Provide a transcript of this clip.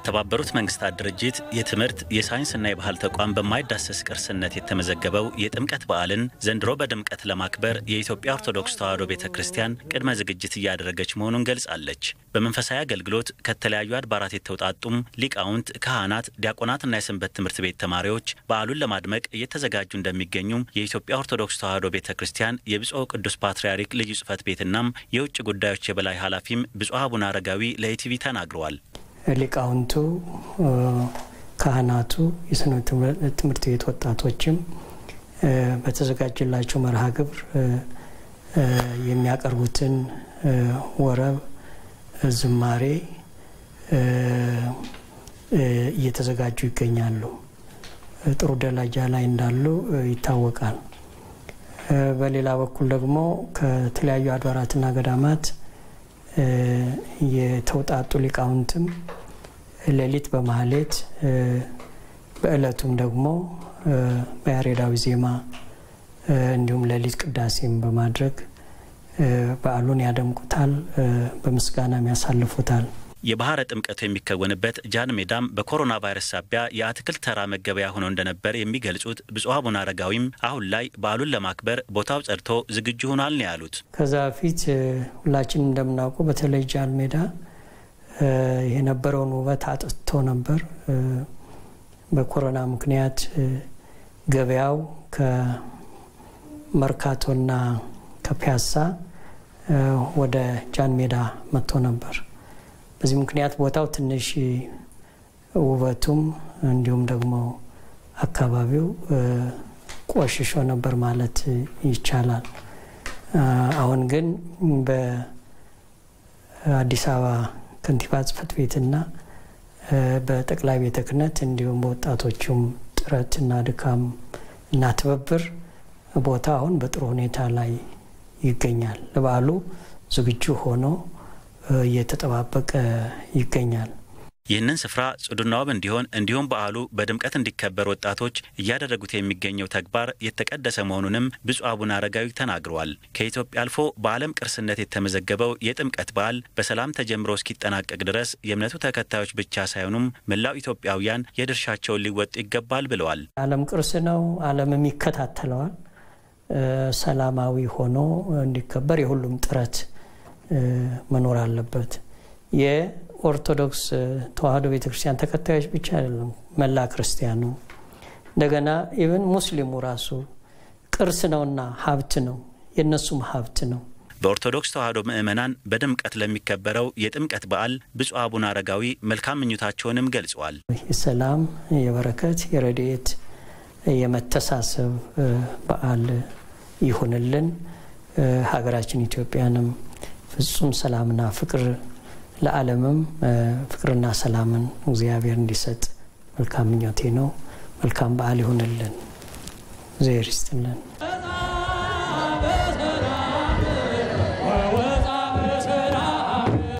የተባበሩት መንግስታት ድርጅት የትምህርት የሳይንስና የባህል ተቋም በማይዳሰስ ቅርስነት የተመዘገበው የጥምቀት በዓልን ዘንድሮ በድምቀት ለማክበር የኢትዮጵያ ኦርቶዶክስ ተዋሕዶ ቤተ ክርስቲያን ቅድመ ዝግጅት እያደረገች መሆኑን ገልጻለች። በመንፈሳዊ አገልግሎት ከተለያዩ አድባራት የተውጣጡም ሊቃውንት፣ ካህናት፣ ዲያቆናትና የሰንበት ትምህርት ቤት ተማሪዎች በዓሉን ለማድመቅ እየተዘጋጁ እንደሚገኙም የኢትዮጵያ ኦርቶዶክስ ተዋሕዶ ቤተ ክርስቲያን የብፁዕ ቅዱስ ፓትርያርክ ልዩ ጽሕፈት ቤትናም የውጭ ጉዳዮች የበላይ ኃላፊም ብፁዕ አቡነ አረጋዊ ለኢቲቪ ተናግረዋል። ሊቃውንቱ፣ ካህናቱ፣ የስነ ትምህርት ቤት ወጣቶችም በተዘጋጀላቸው መርሃ ግብር የሚያቀርቡትን ወረብ፣ ዝማሬ እየተዘጋጁ ይገኛሉ። ጥሩ ደረጃ ላይ እንዳሉ ይታወቃል። በሌላ በኩል ደግሞ ከተለያዩ አድባራትና ገዳማት የተውጣጡ ሊቃውንትም ሌሊት በማህሌት በዕለቱም ደግሞ በያሬዳዊ ዜማ እንዲሁም ሌሊት ቅዳሴም በማድረግ በዓሉን ያደምቁታል፣ በምስጋናም ያሳልፉታል። የባህረ ጥምቀቱ የሚከወንበት ጃን ሜዳም በኮሮና ቫይረስ ሳቢያ የአትክልት ተራ መገበያ ሆኖ እንደነበር የሚገልጹት ብፁዕ አቡነ አረጋዊም አሁን ላይ በዓሉን ለማክበር ቦታው ጸድቶ ዝግጁ ሆኗል ነው ያሉት። ከዛ በፊት ሁላችን እንደምናውቀው በተለይ ጃን ሜዳ የነበረውን ውበት አጥቶ ነበር። በኮሮና ምክንያት ገበያው ከመርካቶና ከፒያሳ ወደ ጃን ሜዳ መጥቶ ነበር። በዚህ ምክንያት ቦታው ትንሽ ውበቱም እንዲሁም ደግሞ አካባቢው ቆሽሾ ነበር ማለት ይቻላል። አሁን ግን በአዲስ አበባ ከንቲባ ጽሕፈት ቤትና በጠቅላይ ቤተ ክህነት እንዲሁም በወጣቶቹም ጥረትና ድካም እና ትብብር ቦታ አሁን በጥሩ ሁኔታ ላይ ይገኛል። ለበዓሉ ዝግጁ ሆኖ እየተጠባበቀ ይገኛል። ይህንን ስፍራ ጽዱና ውብ እንዲሆን እንዲሁም በዓሉ በድምቀት እንዲከበር ወጣቶች እያደረጉት የሚገኘው ተግባር የተቀደሰ መሆኑንም ብፁዕ አቡነ አረጋዊ ተናግረዋል። ከኢትዮጵያ አልፎ በዓለም ቅርስነት የተመዘገበው የጥምቀት በዓል በሰላም ተጀምሮ እስኪጠናቀቅ ድረስ የእምነቱ ተከታዮች ብቻ ሳይሆኑም መላው ኢትዮጵያውያን የድርሻቸውን ሊወጡ ይገባል ብለዋል። ዓለም ቅርስ ነው። ዓለምም ይከታተለዋል። ሰላማዊ ሆኖ እንዲከበር የሁሉም ጥረት መኖር አለበት። የኦርቶዶክስ ተዋሕዶ ቤተክርስቲያን ተከታዮች ብቻ አይደለም፣ መላ ክርስቲያኑ እንደገና ኢቨን ሙስሊሙ ራሱ ቅርስ ነውና ሀብት ነው፣ የእነሱም ሀብት ነው። በኦርቶዶክስ ተዋሕዶ ምዕመናን በድምቀት ለሚከበረው የጥምቀት በዓል ብፁዕ አቡነ አረጋዊ መልካም ምኞታቸውንም ገልጸዋል። የሰላም፣ የበረከት፣ የረድኤት፣ የመተሳሰብ በዓል ይሁንልን። ሀገራችን ኢትዮጵያንም ፍጹም ሰላምና ፍቅር ለዓለምም ፍቅርና ሰላምን እግዚአብሔር እንዲሰጥ መልካም ምኞቴ ነው። መልካም በዓል ይሁንልን። እግዚአብሔር ይስጥልን።